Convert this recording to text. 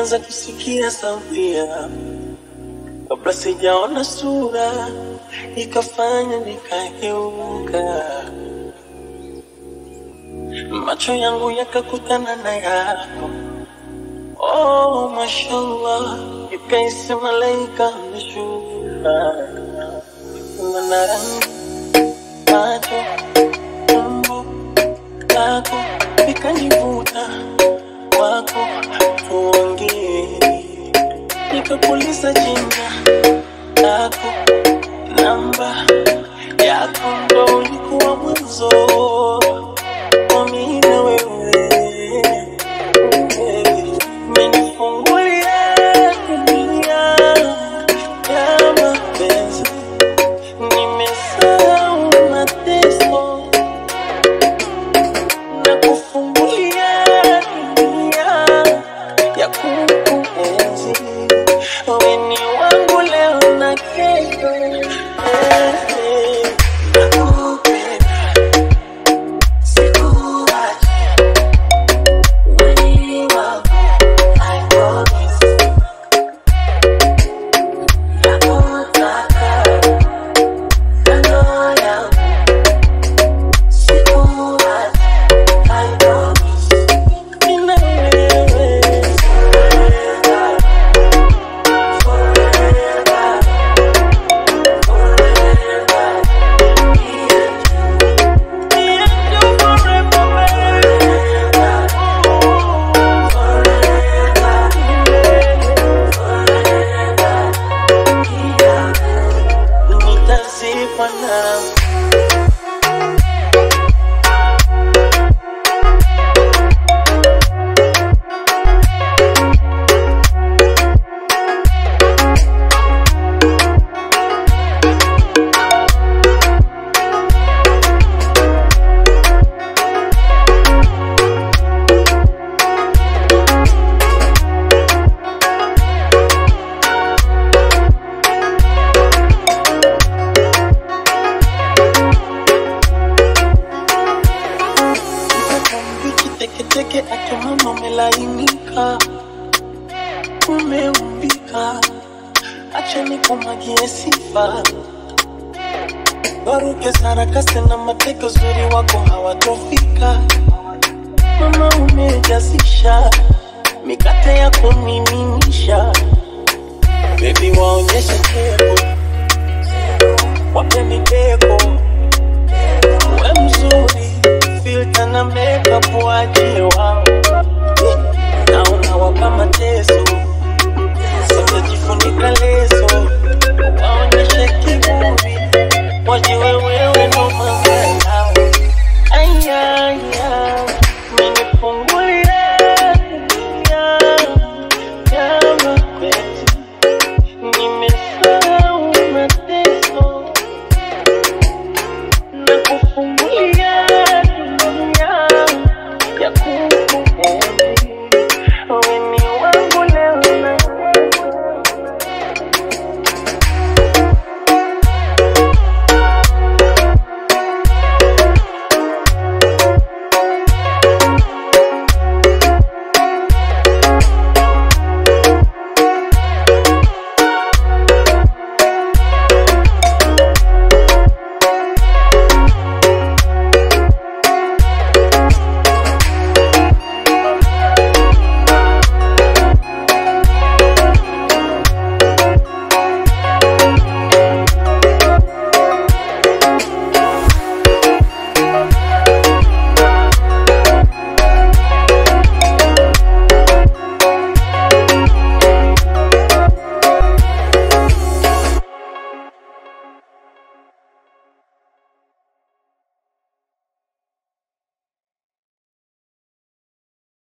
nilianza kusikia sauti yako kabla sijaona sura, ikafanya nikageuka, macho yangu yakakutana na yako. Oh, mashallah, ikaisi malaika ameshuka, mana rangi macho umbo lako ikanivuta kwako, tuongee nikakuuliza jina lako, namba yako, ndo ulikuwa mwanzo wa mimi na wewe. Umenifungulia dunia ya mapenzi, nimesahau mateso na kufungulia dunia ya kukuenzi. Wewe ni wangu leo na kesho. Eh, eh. Nakupenda, sikuachi. Wewe ni wangu, I promise. Nakutaka, kando yangu. Sikuachi, I promise. Mimi na wewe. Nitazikwa nawe Mbichi teketeke ake mama umelainika, umeumbika, acha nikumwagie sifa. Waruke sarakasi na mateke, uzuri wako hawatofika. Mama umejazisha mikate ya kumiminisha, bebi waonyeshe keko, wape mideko we mzuri, filter na makeup waje wao, na unawapa mateso